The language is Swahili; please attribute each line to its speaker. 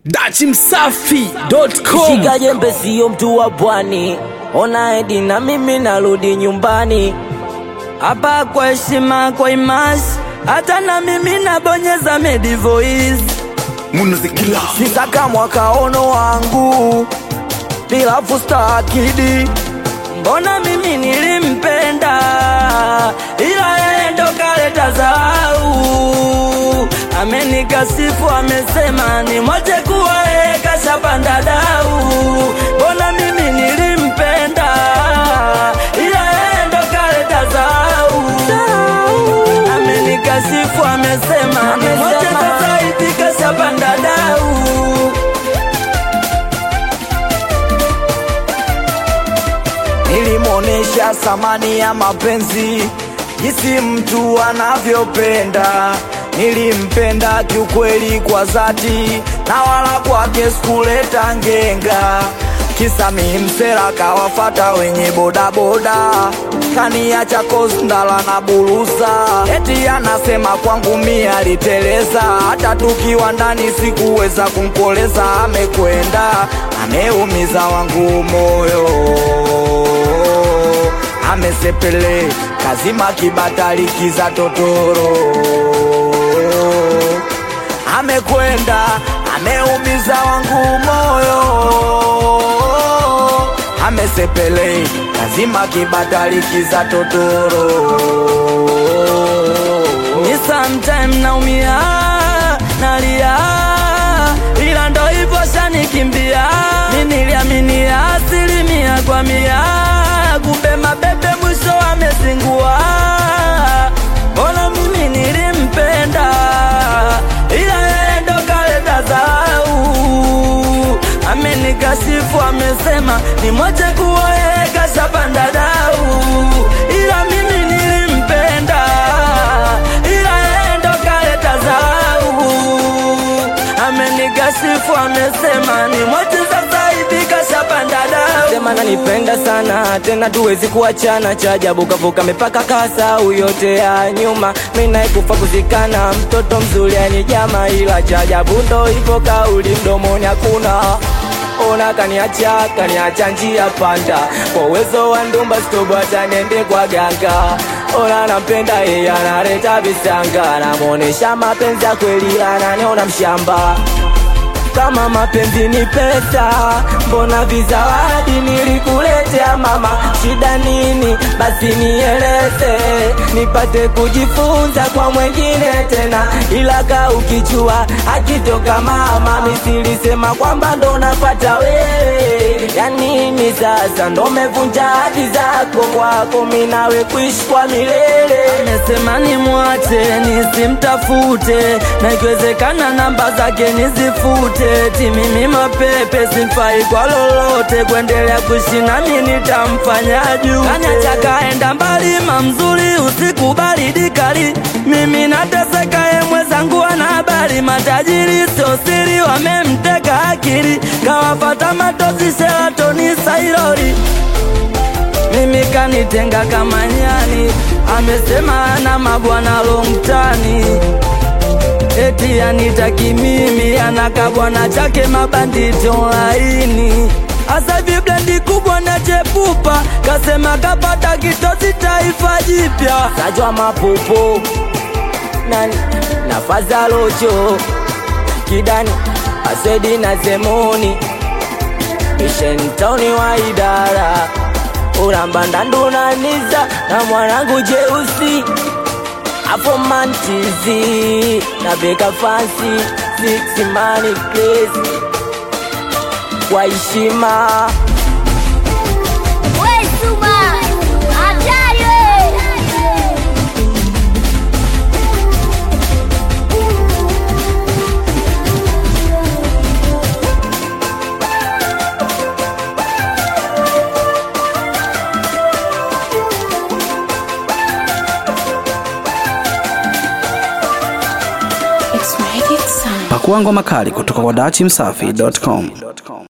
Speaker 1: dachimsafi.com
Speaker 2: Shika jembe sio mtu wa pwani, ona edi na mimi narudi nyumbani. Hapa kwa heshima, kwa imasi, hata na mimi nabonyeza medi voice.
Speaker 1: munuzikila
Speaker 2: Sisaka mwakaono wangu bila fusta akidi, mbona mimi nilimpenda, ila yeye ndo kaleta zau. Amenikasifu, amesema ni mwache kuwa yeye kashapanda dau. Mbona mimi nilimpenda, ila yeye ndo kaleta zau. Amenikasifu, amesema ni mwache sasa hivi kashapanda dau. Nilimwonesha thamani ya mapenzi, jinsi mtu anavyopenda. Nilimpenda kiukweli kwa dhati, na wala kwake sikuleta ngenga. Kisa mi msela kawafata wenye bodaboda, kaniacha kosndala na burusa, eti anasema kwangu mi aliteleza. Hata tukiwa ndani sikuweza kumkoleza, amekwenda ameumiza wangu moyo amesepele kazima kibatali kiza totoro amekwenda ameumiza wangu moyo amesepele kazima kibatali kiza totoro ni sometime naumia nalia ila ndo hivyo shanikimbia mi niliamini asilimia kwa mia kumbe mabebe mwisho amezingua mbona mimi nilimpenda ila yeye ndo kaleta zau amenikasifu amesema ni moche kuwa yeye kashapanda dau ila mimi nilimpenda ila yeye ndo kaleta zau amenikasifu amesema ni moche sasa hivi kashapanda dau sema nanipenda sana tena tuwezi kuachana cha ajabu kavuka mipaka kasau yote ya nyuma minaikufa kuzikana mtoto mzuri anijama ila cha ajabu ndo hivyo kauli mdomoni hakuna ona kaniacha kaniacha njia panda kwa uwezo wa ndumba stobo hata nende kwa ganga ona nampenda yeye analeta visanga namwonesha mapenzi ya kweli ananiona mshamba kama mapenzi ni pesa, mbona vizawadi nilikuletea mama? Shida nini? Basi nieleze, nipate kujifunza kwa mwengine tena, ila ka ukichua akitoka mama, misilisema kwamba ndo napata wewe. Ya nini sasa? Ndo mevunja hadi zako kwako, mi nawe kuishi kwa milele. Amesema nimwache nisimtafute, na ikiwezekana namba zake nizifute, ti mimi mapepe simfai kwa lolote, kuendelea kuishi nami nitamfanya juu. Kanyacha kaenda mbali, mamzuri usiku baridi kali, mimi nateseka, ye mwenzangu ana habari, matajiri sio siri, wamemteka akili, kawafata matozi Sheratoni Sairori mimi kanitenga kama nyani, amesema ana mabwana longtani, eti anitaki mimi, anakabwana chake mabanditi online Asa hivi blendi kubwa na chepupa, kasema kapata kitosi taifa jipya, sajwa mapopo na nafaza locho kidani asedi na zemoni mishentoni wa idara uramba ndandunaniza na mwanangu jeusi apo mantizi na beka fansi six money crazy kwa heshima
Speaker 3: We Suma, hatari we!
Speaker 1: pakua ngoma kali kutoka kwa dachimsafi.com